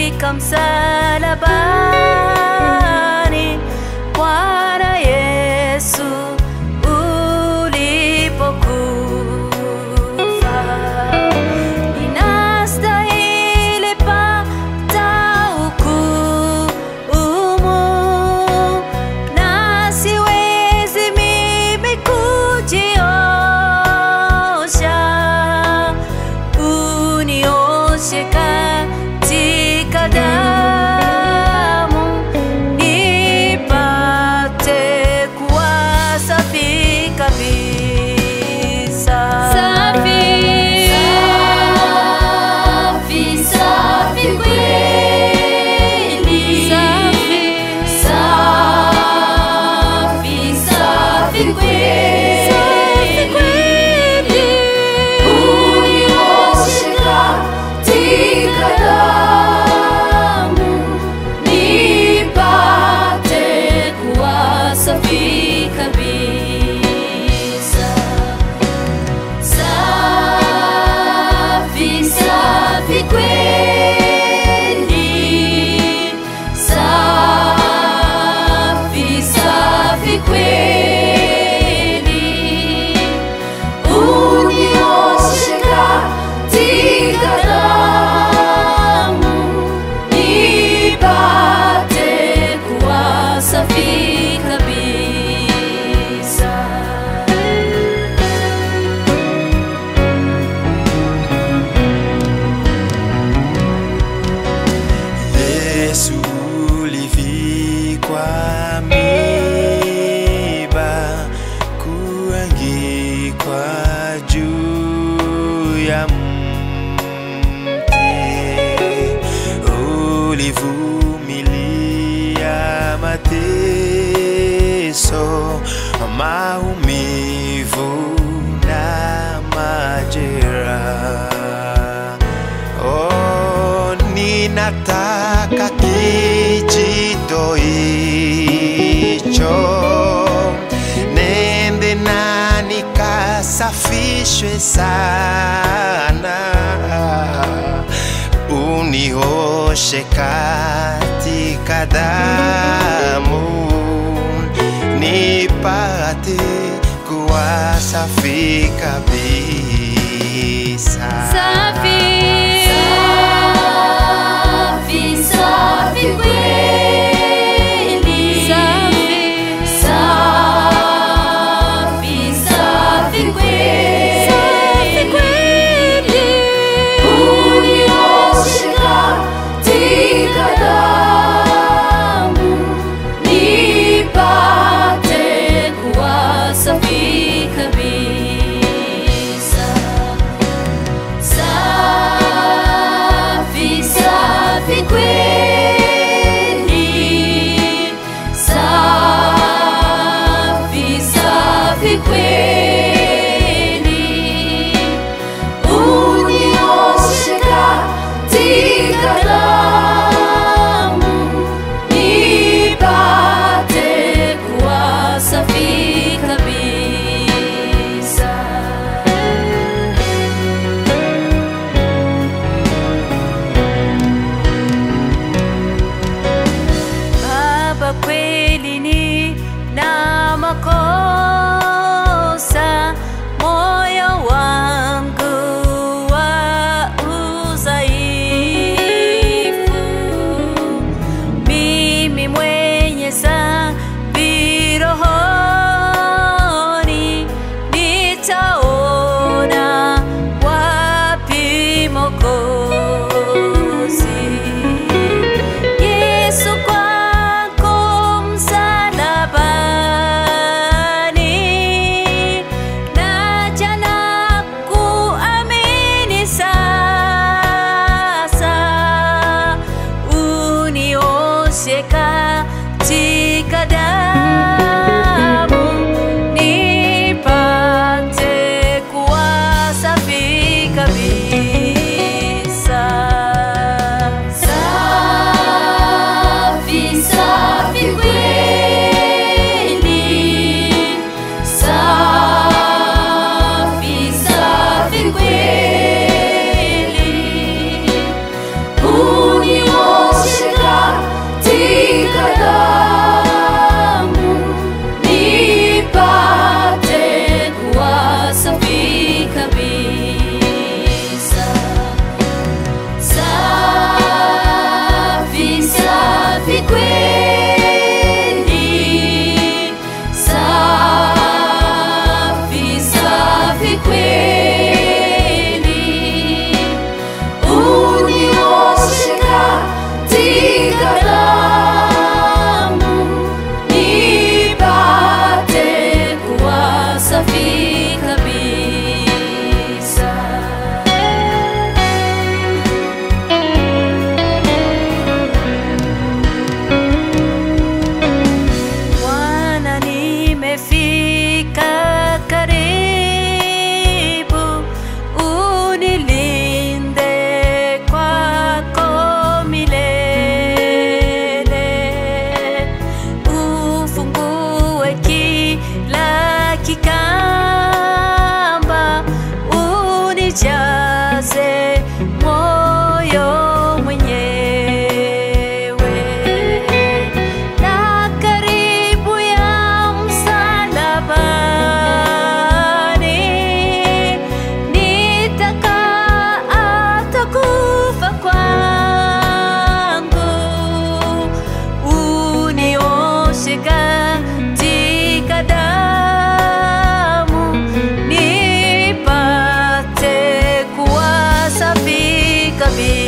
katika msalabani Bwana Yesu ulipokufa, ninastahili pata hukumu, na siwezi mimi kujiosha unioshe katika damu nipate kuwa safi kabisa. Safi, safi, safi kweli. Safi. Safi, safi kweli. Safi kweli. Unioshe katika damu, nipate kuwa safi kabisa. Safi, safi kweli. Safi, safi kweli. Unioshe katika damu, nipate kuwa safi kabisa. Yesu ulivikwa miba, kuangikwa juu ya mti, ulivumilia mateso, maumivu na majeraha. Oh, ninataka kijito hicho nende na nikasafishwe sana, unioshe katika damu nipate kuwa safi kabisa. Safi. Safi, safi kweli. Safi. Safi, safi kweli. Safi kweli. Unioshe katika damu, nipate kuwa safi kabisa. Safi, safi kweli. Safi, safi kweli. Unioshe katika damu, nipate kuwa safi kabisa. Baba, kweli ni na makosa, moyo wangu wa udhaifu. Mimi mwenye dhambi rohoni, nitaona wapi Mwokozi? Yesu kwako msalabani, naja na kuamini sasa, unioshe katika damu, nipate kuwa safi kabisa. dhambi